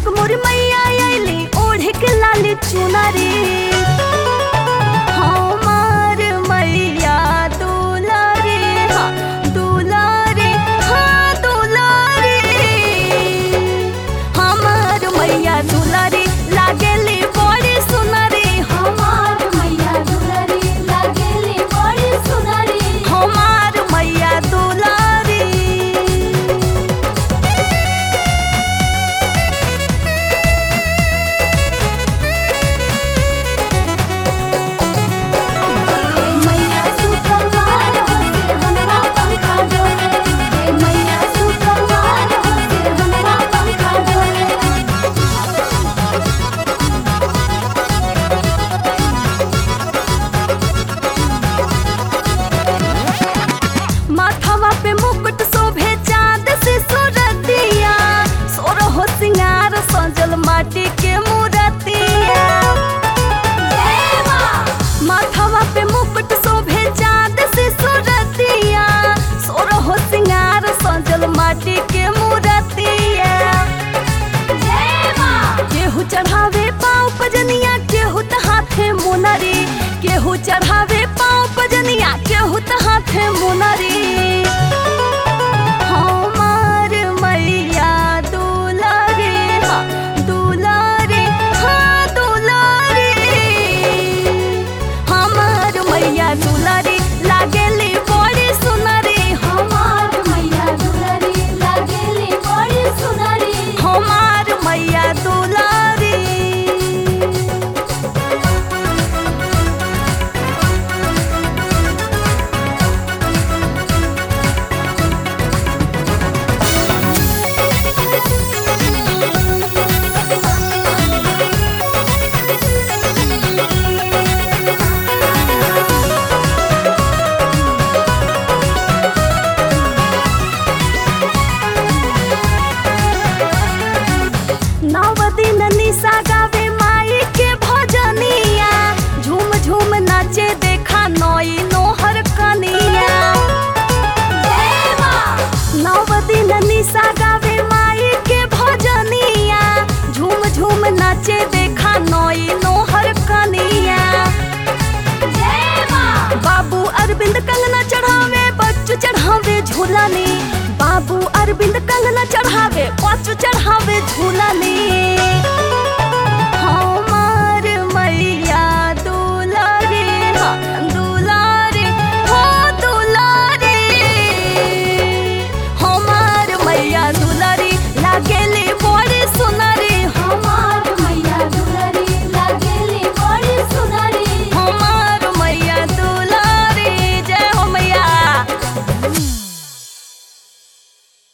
जग मोर मैया आइली ओढ़ के लाली चुनरी हमार मैया दुलारी हाँ दुलारी हाँ दुलारी हमार मैया दुलारी लागेली बड़ी सुनरी हमार मैया दुलारी लागेली बड़ी सुनरी हमार मैया दुलारी मैया सुकुमार हो सिर हमरा पंखा डोले हे मैया सुकुमार हो सिर हमरा पंखा डोले माथवा पे मुकुट शोभे चांद से सूरतिया सोर हो सिंगार सजल माटी के मूरतिया जय मां माथवा पे मुकुट शोभे चांद से सूरतिया सोर हो सिंगार सजल माटी के मूरतिया जय मां केहू चढ़ावे पाँव पजनिया केहू त हाथे मुनरी केहू चढ़ावे पाँव पजनिया केहू त हाथे मुनरी हमार मैया दुलारी हाँ दुलारी हाँ दुलारी हमार मैया दुलारी लागेली बड़ी सुनरी हमार मैया दुलारी लागेली बड़ी सुनरी हमार मैया दुलारी नव दिन निशा गावे माई के भजनिया झूम झूम नाचे देखा नई नोहर कनिया जय मां नव दिन निशा गावे माई के भजनिया झूम झूम नाचे देखा नई नोहर कनिया जय मां बाबू अरविंद कंगना चढ़ावे बच्चू चढ़ावे झूलानी बाबू अरविंद कंगना चढ़ावे बच्चू चढ़ावे झूलानी